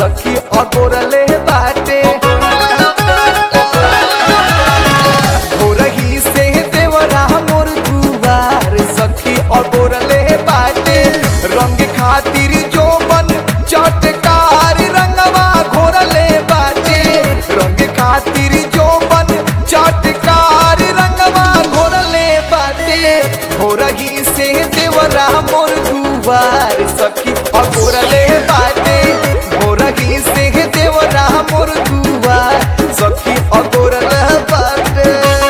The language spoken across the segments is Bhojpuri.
सखी अगोरले बाटे भोरही से देवरा मोर दुआर सखी अगोरले बाटे रंग खातिर जो बन चटकार रंगवा घोरले बाटे रंग खातिर जो बन चटकार रंगवा घोरले बाटे भोरही से देवरा मोर दुआर सखी अगोरले बाटे भोरही से देवरा मोर दुआर सखी अगोरले बाटे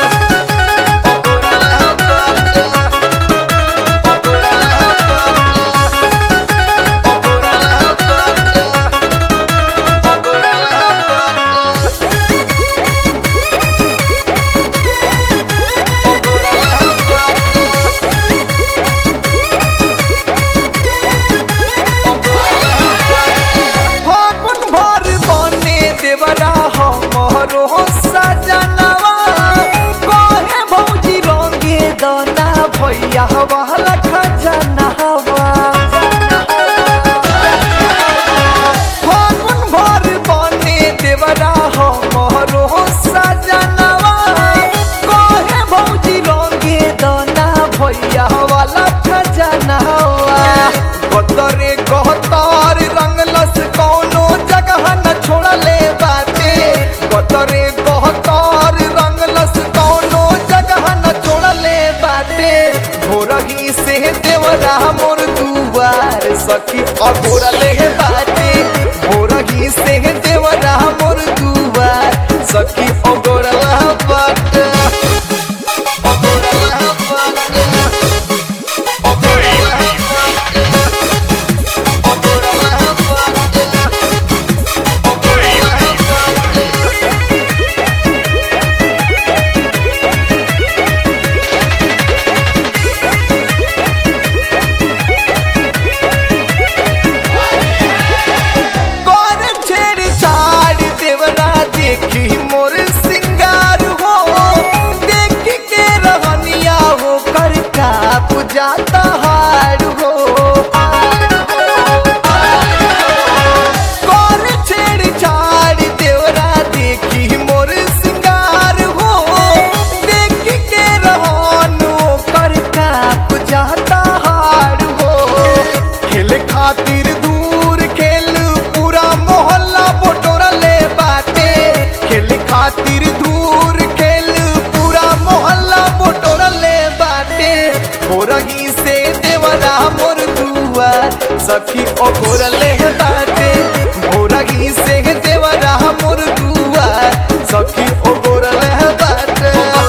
फागुन भर बने देवरा हमरो सजनवा कहे भौजी रंगे दाना भैया वाला खजनवा फागुन भर बने देवरा हमरो सजनवा कहे भौजी रंगे दाना भैया वाला खजनवा गतरे गहतार रंगलस कौनो जगह न छोड़ले बाटे गतरे गहतार रंगलस कौनो जगह न छोड़ले बाटे भोरही से देवरा मोर दुआर सखी अगोरले बाटे भोरही से देवरा मोर दुआर सखी अगोरला बाटे अगोरला बाटे अगोरला बाटे कौन छेड़ छाड़ देवरा देखी मोर सिंगार हो देख के रहनिया हो कर का पुजाता हार हो कौन छेड़ छाड़ देवरा देखी मोर सिंगार हो देख के रहन हो कर का पुजाता हार हो खेल खातिर दूर खेल पूरा मोहल्ला बटोरले बाटे खेल खातिर दूर खेल पूरा मोहल्ला बटोरले बाटे भोरही से देवरा मोर दुआर सखी ओघोरले बाटे भोरही से देवरा मोर दुआर सखी ओघोरले बाटे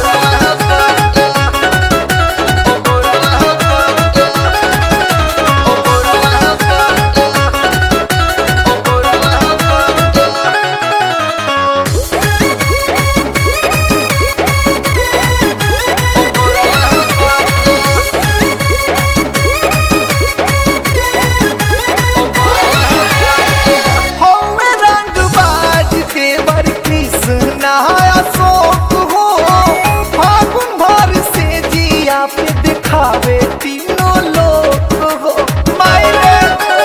हौवे रंगबाज देवर कृष्णा अशोक हो फागुन भर से जिया पे दिखावे तीनों लोग हो मायरे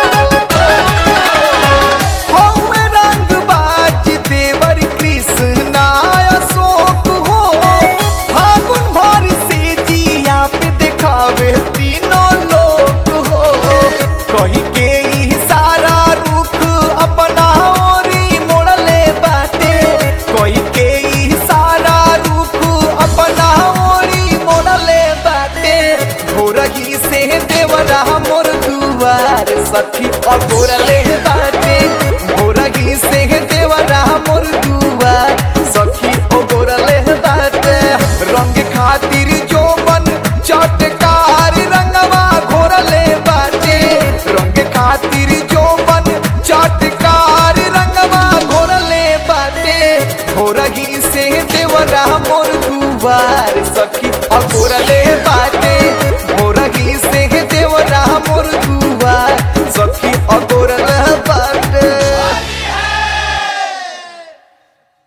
हौवे रंगबाज देवर कृष्णा अशोक हो फागुन भर से जिया पे दिखावे तीनों लोग हो कही के ई सारा रुख अपना ओरी मोड़ले बाटे कोई के ई सारा रुख अपना ओरी मोड़ले बाटे भोरही से देवरा मोर दुआर सखी अगोरले बाटे भोरही से देवरा मोर दुआर सखी अगोरले बाटे रंग खातिर जो बन चटकार रंगवा घोरले बाटे रंग खातिर जो बन चटकार रंगवा घोरले बाटे भोरही से देवरा मोर दुआर सखी अघोरले बाटे